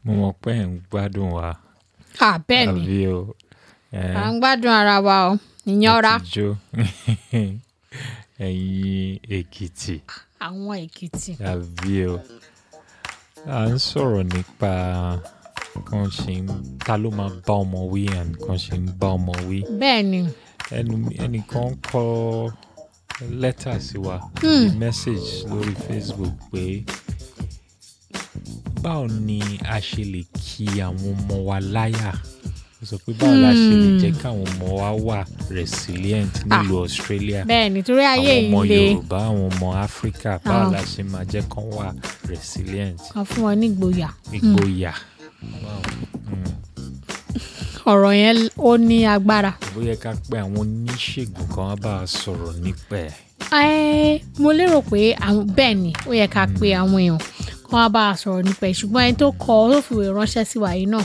mo mọ̀ pé ẹ̀ ń gbádùn wa à bẹ́ẹ̀ ni àbí o ẹ̀ à ń gbádùn ara wa o ìyanra àti jó ẹ̀yin èkìtì àwọn èkìtì àbí o à ń sọ̀rọ̀ nípa kan ṣe ń ta ló máa bá ọmọ wí and kan ṣe ń bá ọmọ wí bẹ́ẹ̀ ni ẹnu ẹnìkan kọ lẹ́tà sí wa Hmm. bí message lórí Facebook pé báwo ni a ṣe lè kí àwọn ọmọ wa láyà ó sọ pé báwo la ṣe lè jẹ́ káwọn ọmọ wa wà resilient nílùú Australia bẹ́ẹ̀ ni torí ayé àwọn ọmọ yìí le Yorùbá àwọn ọmọ Áfíríkà báwo Àwọn- la ṣe máa jẹ́ kán wà resilient kan fún wọn nígboyà ìgboyà Wow. Mm. ọ̀rọ̀ yẹn ó ní agbára. bóyá ká pé àwọn oníṣègùn kan wá bá a sọ̀rọ̀ nípa ẹ̀. Ẹ́, mo lérò pé àwọn bẹ́ẹ̀ ni ó yẹ ká pe àwọn èèyàn kó wá bá a sọ̀rọ̀ nípa ẹ̀ ṣùgbọ́n ẹni tó kọ tó fìwé ránṣẹ́ sí wa yìí náà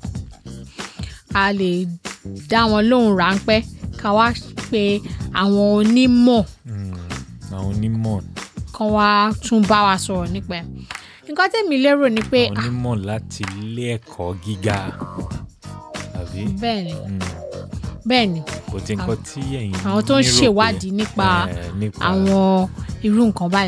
a lè dá wọn lóhùn ráńpẹ́ ká wá pe àwọn onímọ̀ Mm, àwọn onímọ̀ kan wá tún bá wa sọ̀rọ̀ nípa ẹ̀ nǹkan tèmi lérò ni pé àwọn onímọ̀ láti ilé ẹ̀kọ́ gíga àbí bẹ́ẹ̀ ni Mm, bẹ́ẹ̀ ni kò tí nǹkan tí ẹ̀yin àwọn tó ń nírò pé- ṣèwádìí nípa eh, nípa àwọn irú nǹkan báyìí.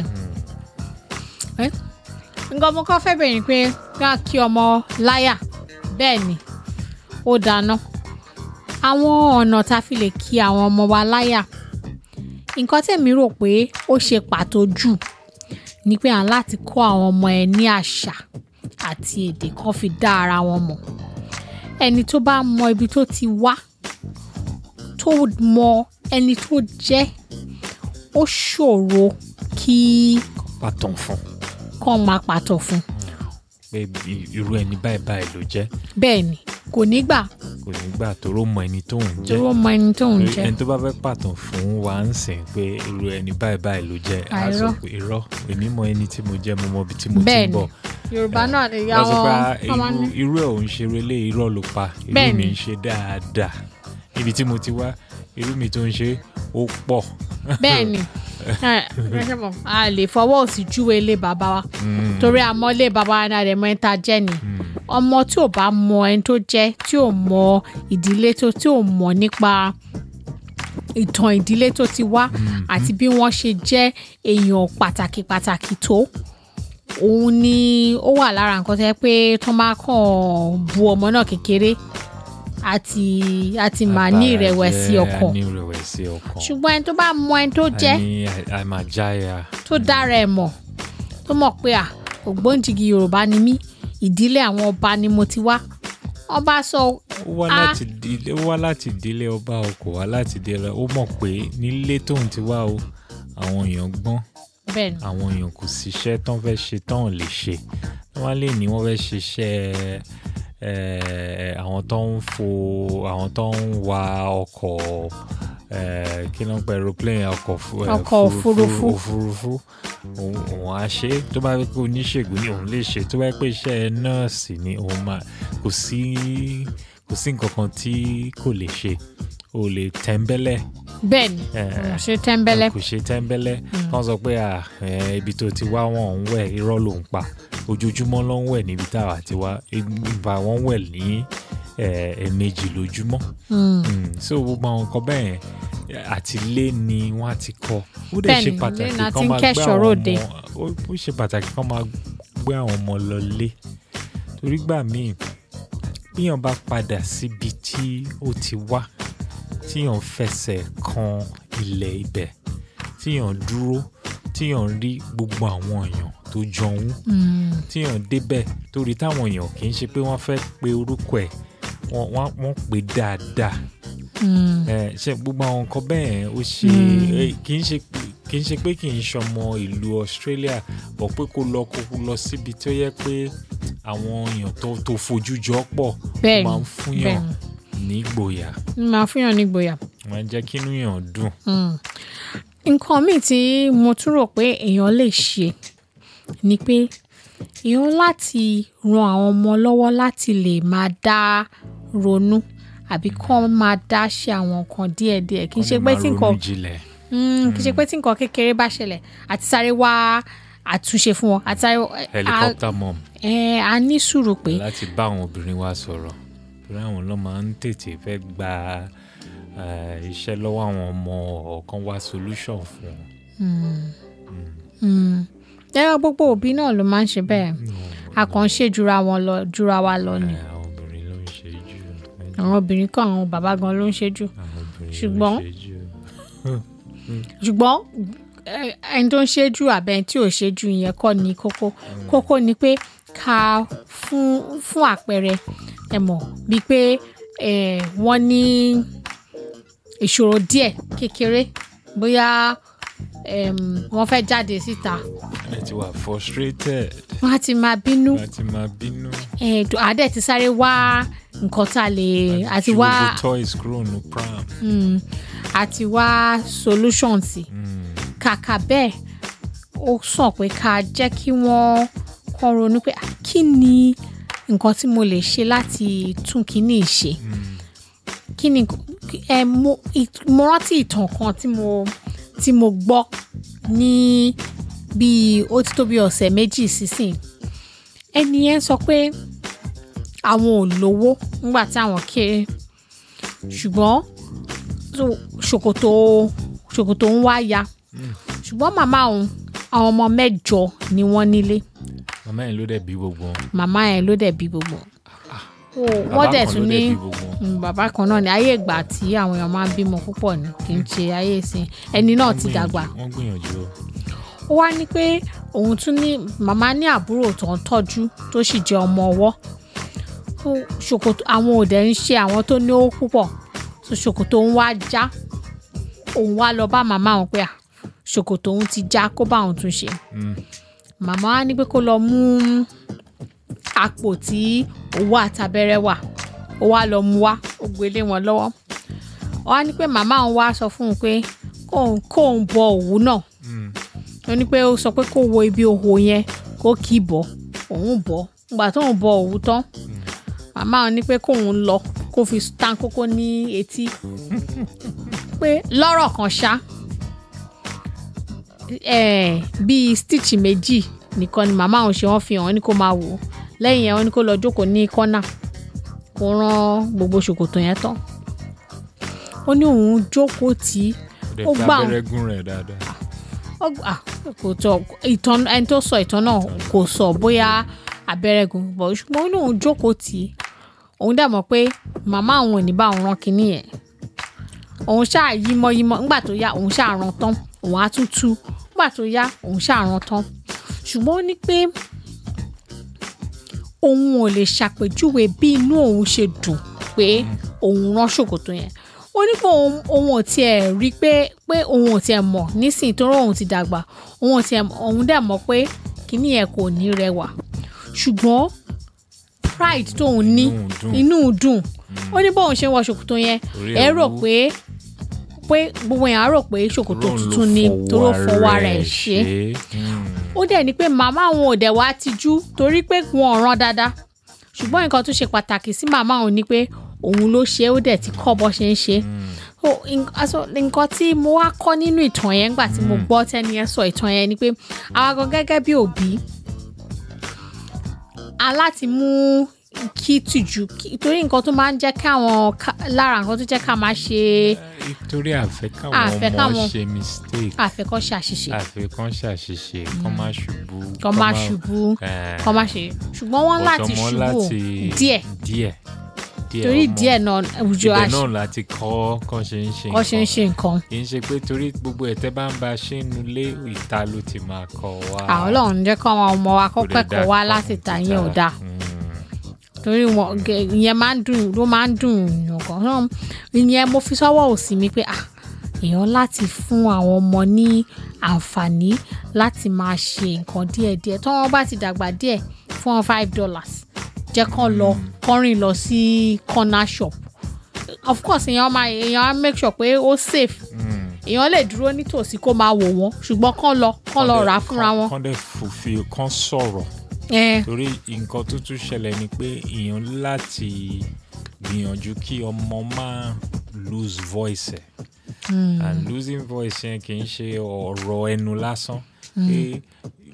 Ẹ́, nǹkan mo kọ́ fẹ́ bẹ̀rẹ̀ ni pé ká kí ọmọ láyà bẹ́ẹ̀ ni ó dáná àwọn ọ̀nà tá a fi lè kí àwọn ọmọ wa láyà nǹkan tẹ̀mí rò pé ó ṣe pàtó jù ni pé à ń láti kọ́ àwọn ọmọ ẹ ní àṣà àti èdè kan fi dá ara wọn mọ̀ ẹni tó bá mọ ibi tó ti wá tó mọ ẹni tó jẹ́ ó ṣòro kí pàtàn fún kàn máa pàtó fún pé i- irú ẹni báyìí báyìí ló jẹ́ bẹ́ẹ̀ ni kò ní gbà kò ní gbà tóró mọ ẹni tó ń jẹ́ dúró mọ ẹni tó ń Torí jẹ́ ẹni tó bá fẹ́ pàtàn fún wa ń sìn pé irú ẹni báyìí báyìí ló jẹ́ á sọ Àìrọ́. pé irọ́ èmi mọ ẹni tí mo jẹ́ mo mọ ibi tí mo ti bẹ́ẹ̀ ń ni bọ̀ yorùbá náà lè yá wọ́n sọ pé wọn "Ah, wọ́n máa ní irú- irú ẹ̀ ò ń ṣe relé irọ́ ló pa irú Bẹ́ẹ̀ mi ni. ń ṣe dáadáa ibi tí mo ti wá irú mi tó ń ṣe ó pọ̀ bẹ́ẹ̀ ni ẹ, ẹ ṣe mọ̀, a lè fọwọ́ òsì júwe ilé bàbá wa torí àmọ́ ilé bàbá wa náà rẹ̀ mọ ẹni tá a jẹ́ ni ọmọ tí ò bá mọ ẹni tó jẹ́ tí ò mọ ìdílé tó tí ò mọ nípa ìtàn ìdílé tó ti wá àti bí wọ́n ṣe jẹ́ èèyàn pàtàkì pàtàkì tó òun ni ó wà lára nǹkan tó yẹ pé tó máa kàn bu ọmọ náà kékeré àti àti máa ní Àbára ìrẹ̀wẹ̀sì jẹ́, ọkàn a ní ìrẹ̀wẹ̀sì ọkàn ṣùgbọ́n ẹni tó bá mọ ẹni tó jẹ́ a ní a- a máa jáya tó dára ẹ̀ mọ̀ tó mọ̀ pé à ògbóǹjìgì yorùbá ni mí ìdílé àwọn ọba ni mo ti wá ọba sọ ó wá Ah. láti ìdílé ó wá láti ìdílé ọba o kò wá láti ìdílé ó mọ̀ pé nílé tóun ti wá o àwọn èèyàn gbọ́n bẹ́ẹ̀ ni àwọn èèyàn kò síṣẹ́ tán fẹ́ ṣe tán ò lè ṣe wọ́n lè ní wọ́n fẹ́ ṣiṣẹ́ eh, àwọn tó ń fo àwọn tó ń wa ọkọ̀ eh, kí ló ń pẹ́ aeroplane ọkọ̀ fu- eh, Ọkọ̀ òfurufú. òfurufú òun òun á ṣe é. tó bá yẹ pé oníṣègùn ni òun lè ṣe tó bá yẹ pé iṣẹ́ nọ́ọ̀sì ni òun máa kò sí kò sí nǹkan kan tí kò lè ṣe o lè tẹ́ńbẹ́lẹ̀ bẹ́ẹ̀ ni Eh, òun ṣe tẹ́ńbẹ́lẹ́ kò ṣe tẹ́ńbẹ́lẹ́ kán sọ pé à ẹ, ibi tó ti wá wọn ń wẹ̀ irọ́ ló ń pa ojoojúmọ́ ló ń wẹ̀ níbi táwa ti wá ìgbà wọn wẹ̀ ní ẹ, ẹ̀ẹ̀mejì lójúmọ́ Mm. Mm, so gbogbo àwọn nǹkan bẹ́ẹ̀ yẹn àti ilé ni wọ́n á ti kọ́ ó dẹ̀ Bẹ́ẹ̀ ṣe ni, pàtàkì ilé náà kán ti ń máa gbé kẹ́ṣọ̀ọ́ àwọn ròde. ọmọ ó ó ṣe pàtàkì kán máa gbé àwọn ọmọ lọ lé torí gbà míì bíyàn bá padà síbi tí ó ti wá tíyàn fẹsẹ̀ kan ilẹ̀ ibẹ̀ tíyàn dúró tíyàn rí gbogbo àwọn èèyàn tó jọun Mm. tíyàn débẹ̀ torí táwọn èèyàn kì í ṣe pé wọ́n fẹ́ pe orúkọ ẹ̀ wọ́n wọ́n wọ́n pè dáadáa Mm. ẹ ṣe gbogbo àwọn nǹkan bẹ́ẹ̀ ó ṣe ẹ, kì í ṣe pé- kì í ṣe pé kì í ṣọmọ ìlú Australia bọ̀ pé kó lọ kó lọ síbi tó yẹ pé àwọn èèyàn tó tó fojú jọ pọ̀ bẹ́ẹ̀ máa ni ń fúnyàn ní ìgboyà máa fúnyàn nígboyà. máa ń jẹ́ kínú yàn dùn. Mm. nǹkan míì tí mo tún rò pé èèyàn lè ṣe ni pé èèyàn láti ran àwọn ọmọ lọ́wọ́ láti lè máa dá ronú àbí kán máa dá ṣe àwọn nǹkan díẹ̀díẹ̀ kì í ṣe pé tí nǹkan jinlẹ̀ Mm, kì í ṣe pé tí nǹkan kékeré bá ṣẹlẹ̀ àti sáré wá àtúnṣe fún wọn àtàrí helicopter mom ẹ a ní sùúrù pé láti bá àwọn obìnrin wa sọ̀rọ̀ torí àwọn ló máa ń tètè fẹ́ gba eh, iṣẹ́ lọ́wọ́ àwọn ọmọ ọ̀kan wá solution fún wọn. ẹ̀rọ gbogbo òbí náà ló máa ń ṣe bẹ́ẹ̀ a kàn ń ṣe jura wọn lọ jura wa lọ ni Eh, àwọn obìnrin ló ń ṣe jù àwọn obìnrin kan àwọn bàbá gan ló ń ṣe jù àwọn obìnrin Ṣùgbọ́n- ló ń ṣe jù. ṣùgbọ́n ẹ- ẹni tó ń ṣe jù àbẹ ẹni tí ò ṣe jù yẹn kọ́ ni kókó kókó ni pé ká fún fún àpẹẹrẹ ẹ mọ̀ bíi pé ẹ, wọ́n ní ìṣòro díẹ̀ kékeré bóyá em, wọ́n fẹ́ jáde síta ẹ ti wà frustrated wọ́n á ti máa bínú láti máa bínú ẹ̀ẹ́dùn àádẹ́ ti sáré wá nǹkan tá a lè àti ju wá gbogbo toys kúrò ní pram. mm, àti wá solution sí Mm. kàkà bẹ́ẹ̀ ó sàn pé ká jẹ́ kí wọ́n kọ́ ronú pé "Ah, kí ni nǹkan tí mo lè ṣe láti tún kíní ṣe kí ni ẹ mo ì- mo rántí ìtàn kan tí mo tí mo gbọ́ ní bíi ó ti tó bí ọ̀sẹ̀ méjì sísìn ẹni yẹn sọ pé àwọn ò lówó nígbà tí àwọn kéré ṣùgbọ́n so, ṣòkòtò ṣòkòtò ń wá ya ṣùgbọ́n màmá òun àwọn ọmọ mẹ́jọ ni wọ́n nílé màmá yẹn ló dẹ̀ bí gbogbo wọn. màmá yẹn ló dẹ̀ bí gbogbo wọn. Ó, Bàbá wọ́n dẹ̀ kan tún ló ní dẹ̀ bí gbogbo wọn. Mm, bàbá kan náà ní ayé ìgbà tí àwọn èèyàn máa ń bímọ púpọ̀ ni kì í ṣe ayé ìsìn ẹni náà Wọ́n ti gbìyànjú- dàgbà wọ́n gbìyànjú o. ó wá ní pé òun tún ní màmá ní àbúrò tó ń tọ́jú tó sì jẹ́ ọmọ ọwọ́ Ó, ṣòkòtò àwọn òdẹ ń ṣe àwọn tó ní owó púpọ̀ so ṣòkòtò òun wá já òun wá lọ bá màmá òun pé à ṣòkòtò òun ti já kó bá òun tún ṣe Mm. màmá wa ní pé kó lọ mú àpò tí owó àtàbẹ̀rẹ̀ wà ó wá lọ mú wá ó gbélé wọn lọ́wọ́ ó wá ní pé màmá òun wá sọ fún un pé kóun kóun bọ òwú náà Mm. ó ní pé ó sọ pé kó wo ibi òhò yẹn kó kì í bọ̀ òun bọ̀ ìgbà tóun bọ òwú tán màmá òun ní pé kóun lọ kó fi tán kókó ní etí pé lọ́rọ̀ kan ṣá eh, bíi stitch méjì nìkan ni màmá òun ṣe wọ́n fi hàn ní kó máa wò ó lẹ́yìn yẹn wọ́n ní kó lọ jókòó ní kọ́nà kó rán gbogbo ṣòkòtò yẹn tán ó ní òun jókòó tì í Ó dẹ̀ Ó fi gbà abẹ́rẹ́ gún rẹ̀ dáadáa. ó gbà kò tọ ìtàn ẹni tó sọ ìtàn náà kò sọ bóyá abẹ́rẹ́ gùn bọ̀ ṣùgbọ́n ó ní òun jókòó tì í òun dẹ̀ mọ̀ pé màmá òun ò ní bá òun rán kinní yẹn òun ṣáà yímọ́ yímọ́ nígbà tó yá òun ṣáà rán tán òun á tún tú nígbà tó yá òun ṣáà rán tán ṣùgbọ́n ó ní pé òun ò lè ṣàpèjúwe bí inú òun ṣe dùn pé òun rán ṣòkòtò yẹn ó ní pé òun òun ò tiẹ̀ rí pé pé òun ò tiẹ̀ mọ̀ nísìnyí tó rọ̀ òun ti dàgbà òun ò tiẹ̀ òun dẹ̀ mọ̀ pé kíní yẹn kò ní rẹwà ṣùgbọ́n pride tóun ní Inú dùn. inú dùn ó ní bóun ṣe ń wọ ṣòkòtò yẹn Orí ẹ rò owó. pé pé gbogbo yẹn á rò pé ṣòkòtò Òun ló tuntun ni toró fọwọ́ ara ẹ̀ ṣe Mm. ó dẹ̀ ní pé màmá òun ò dẹ̀ wá tijú torí pé wọn ò rán dáadáa ṣùgbọ́n nǹkan tó ṣe pàtàkì sí màmá òun ni pé òun ló ṣe é ó dẹ̀ ti kọ́ bó ṣe ń ṣe so in- aso, nǹkan tí mo wá kọ́ nínú ìtàn yẹn nígbà tí mo gbọ́ tẹ́ni yẹn sọ ìtàn yẹn ni pé àwa gan gẹ́gẹ́ bí òbí aláti mú kí tìjú kí- torí nǹkan tó máa ń jẹ́ káwọn ká- lára nǹkan tó jẹ́ ká máa ṣe Nítorí àfẹ́ káwọn Àfẹ́ ọmọ káwọn- ṣe mistake. àfẹ́kọ́ ṣàṣìṣe àfẹ́ kan ṣàṣìṣe kán má ṣubú. kọ́ máa ṣubú Eh, kọ́ máa ṣe ṣùgbọ́n wọ́n láti ọ̀tọ̀ mọ́ ṣubú láti- díẹ̀ díẹ̀ díẹ̀ torí ọmọ. díẹ̀ náà àwùjọ ibẹ̀ àṣ- náà láti kọ́ kán ṣe ń ṣe kọ́ ṣe ń ṣe nǹkan kì í ṣe pé torí gbogbo ẹ̀tẹ́ bá ń ba ṣe ń nulẹ̀ ìta ló ti máa kọ́ wa. àwọn ọlọ́run jẹ́ kọ́ àwọn ọmọ wa kó Kò dẹ̀ kẹ́kọ̀ọ́ dáa wá kọ́ láti ta yẹn ò ìta. dáa Mm. torí wọn gẹ- ìyẹn máa ń dùn ló máa ń dùn yàn kan náà ìyẹn mo fi sọ́wọ́ òsì mi pé ah èèyàn láti fún àwọn ọmọ ní àǹfààní láti máa ṣe nǹkan díẹ̀díẹ̀ tí wọ́n bá ti dàgbà díẹ̀ fún wọn five dollars jẹ́ kán lọ kán rìn lọ sí corner shop of course èèyàn máa èèyàn á make sure pé ó safe Mm. èèyàn lè dúró nítòsí kó máa wò wọ́n ṣùgbọ́n kán lọ kán lọ rà á fúnra wọn. kán dẹ̀ fòfin kán sọ̀rọ̀ Eh, torí nǹkan tó tún ṣẹlẹ̀ ni pé èèyàn láti gbìyànjú kí ọmọ máa lose voice ẹ̀ and losing voice yẹn kì í ṣe ọ̀rọ̀ ẹnu lásán pé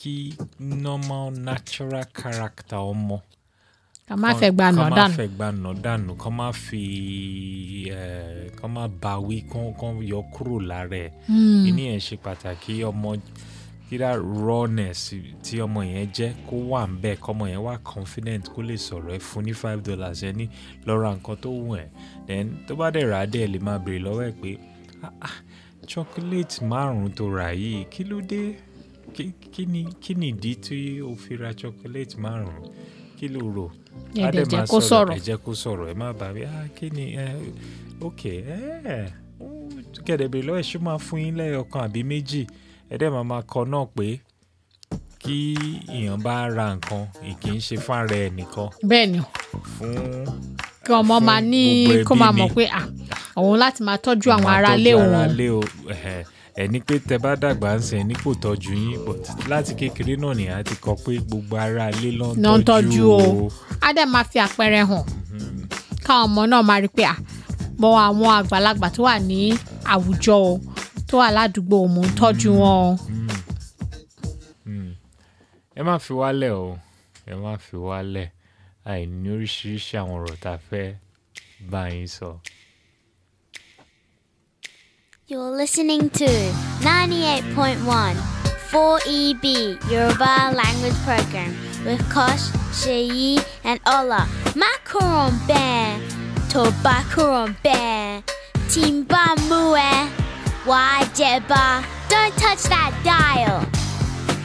kí normal natural character ọmọ ká má fẹ́ gba nà kọ́ má dànù fẹ́ gba nà dànù kọ́ má fi eh, kọ́ má ba wí kọ́ kọ́ yọ kúrò lára ẹ̀ ìní ẹ̀ ṣe pàtàkì ọmọ kíra rawness tí ọmọ yẹn jẹ́ kó wà ń bẹ́ẹ̀ kọ́mọ yẹn wà confident kó lè sọ̀rọ̀ ẹ fún ní five dollars ẹ ní lọ ra nǹkan tó wù ẹ́ then tó bá dẹ̀ rà á dẹ̀ lè máa béèrè lọ́wọ́ ẹ̀ pé "Ah, ah, chocolate márùn-ún tó rà yìí kí ló dé Kí- kí ni kí ni ìdí tí o fi ra chocolate márùn-ún kí ló rò Ẹ Á dẹ̀ dẹ̀ jẹ́ máa kó sọ̀rọ̀. ẹ jẹ́ kó sọ̀rọ̀ ẹ má bà mí ah kí ni ẹ ok ẹ kẹ̀dẹ̀bẹ̀ lọ́wọ́ ẹ̀ ṣó máa fún yín lẹ́yọ̀kan àbí méjì ẹ dẹ̀ máa máa kọ náà pé kí èèyàn bá ra nǹkan kì í ṣe fún ara ẹ̀ nìkan bẹ́ẹ̀ ni fún kí ọmọ fún máa ní gbogbo kó ẹbí máa ni. mọ̀ pé à òun láti máa tọ́jú àwọn máa aráalé tọ́jú òun aráalé o ẹ̀hẹ̀. ẹ ní pé tẹ bá dàgbà ń sìn ní kò tọ́jú yín but láti kékeré náà nìyà ti kọ pé gbogbo aráalé ló ń náà ń tọ́jú tọ́jú o á dẹ̀ máa fi àpẹẹrẹ hàn káwọn ọmọ náà máa rí i pé à mọ àwọn àgbàlagbà tó wà ní àwùjọ o tó wà ládùúgbò o, mò ń tọ́jú wọn o. ẹ má fi wálẹ̀ o ẹ má fi wálẹ̀ àìní oríṣiríṣi àwọn ọ̀rọ̀ tá a fẹ́ bá yín sọ. You're listening to 98.1 4EB Yoruba Language Program with Kosh, Sheyi, and Ola. Macaron Bear, Tobacaron Bear, Timba Mue, Wajeba. Don't touch that dial.